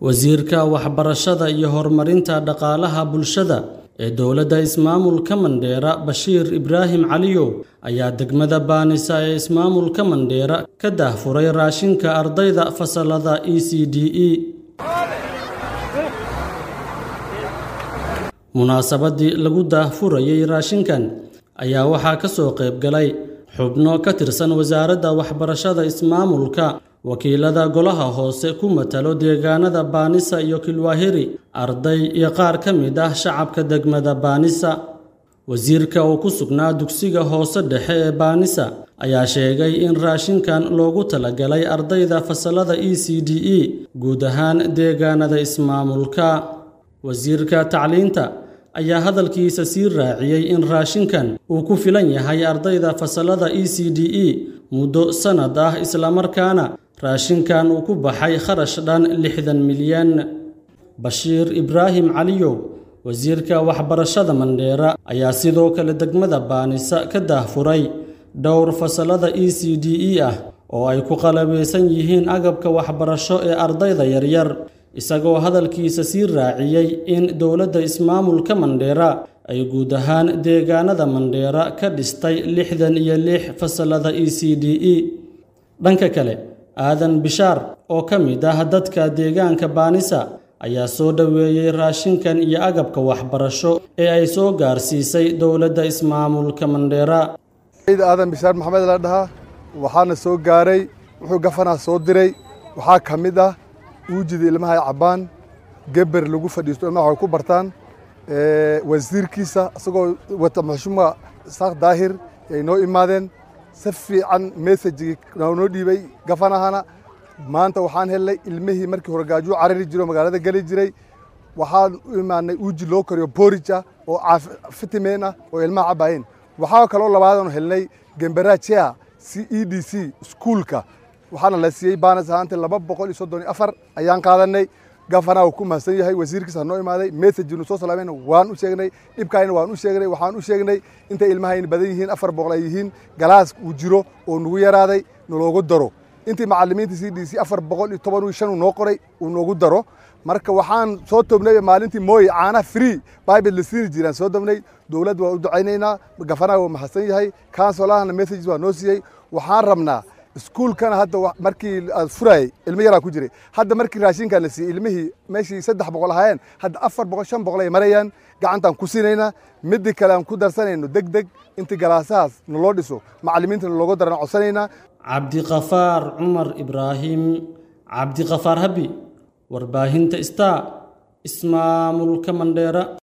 wasiirka waxbarashada iyo horumarinta dhaqaalaha bulshada ee dowladda ismaamulka mandheera bashiir ibraahim caliyow ayaa degmada baanisa ee ismaamulka mandheera ka daahfuray raashinka ardayda fasalada e c d e munaasabadii lagu daahfurayey raashinkan ayaa waxaa ka soo qayb galay xubno ka tirsan wasaaradda waxbarashada ismaamulka wakiilada golaha hoose ku matalo deegaanada baanisa iyo kilwaahiri arday iyo qaar ka mid ah shacabka degmada baanisa wasiirka oo ku sugnaa dugsiga hoose dhexe ee baanisa ayaa sheegay in raashinkan loogu talagalay ardayda fasalada e c d e guud ahaan deegaanada ismaamulka wasiirka tacliinta ayaa hadalkiisa sii raaciyey in raashinkan uu ku filan yahay ardayda fasalada e c d e muddo sannad ah islamarkaana raashinkan uu ku baxay kharash dhan lixdan milyan bashiir ibraahim caliyow wasiirka waxbarashada mandheera ayaa sidoo kale degmada baanisa ka daahfuray dhowr fasalada e c d e ah oo ay ku qalabaysan yihiin agabka waxbarasho ee ardayda yaryar isagoo hadalkiisa sii raaciyey in dowladda ismaamulka mandheera ay guud ahaan deegaanada mandheera ka dhistay lixdan iyo lix fasalada e c d e dhanka kale aadan bishaar oo ka mid ah dadka deegaanka baanisa ayaa soo dhoweeyey raashinkan iyo agabka waxbarasho ee ay soo gaarsiisay dowladda ismaamulka mandheera aadan bishaar maxamed la dhahaa waxaana soo gaaray wuxuu gafanaa soo diray waxaa ka mid ah uujida ilmaha ay cabbaan geber lagu fadhiisto ilmaha waxay ku bartaan wasiirkiisa isagoo wata maxshuuma saaq daahir ay noo imaadeen si fiican messajigii noo dhiibay gafanahana maanta waxaan helnay ilmihii markii hore gaajuu carari jiro magaalada geli jiray waxaan u imaanay uuji loo kariyo boorij ah oo fitimen ah oo ilmaha cabbaayeen waxaa kaloo labaadanu helnay gemberajea c e d c iskuulka waxaana la siiyey baanas ahaanta laba boqol iyo soddon iyo afar ayaan qaadanay gafanaa uu ku mahadsan yahay wasiirkiisa noo imaaday messajinu soo salaamayna waan u sheegnay dhibkaayna waan u sheegnay waxaan u sheegnay intay ilmahayna badan yihiin afar boqol ay yihiin galaas uu jiro oo nagu yaraaday naloogu daro intii macallimiinta c d c afar boqol iyo toban iyo shan uu noo qoray uu noogu daro marka waxaan soo tobnay maalintii mooye caanaha free bible la siini jiraan soo tobnay dowladda waan u ducaynaynaa gafanaa waa mahadsan yahay kansolahana messages waa noo siiyey waxaan rabnaa iskuulkana hadda markii aad furaayey ilmo yaraa ku jiray hadda markii raashinkan la siiyey ilmihii meeshii saddex boqol ahaayeen hadda afar boqol shan boqol ay marayaan gacantaan ku siinaynaa midii kale aan ku darsanayno deg deg intii galaasahaas naloo dhiso macallimiintana looga daran codsanaynaa cabdiqafaar cumar ibraahim cabdiqafaar habi warbaahinta star ismaamulka mandheera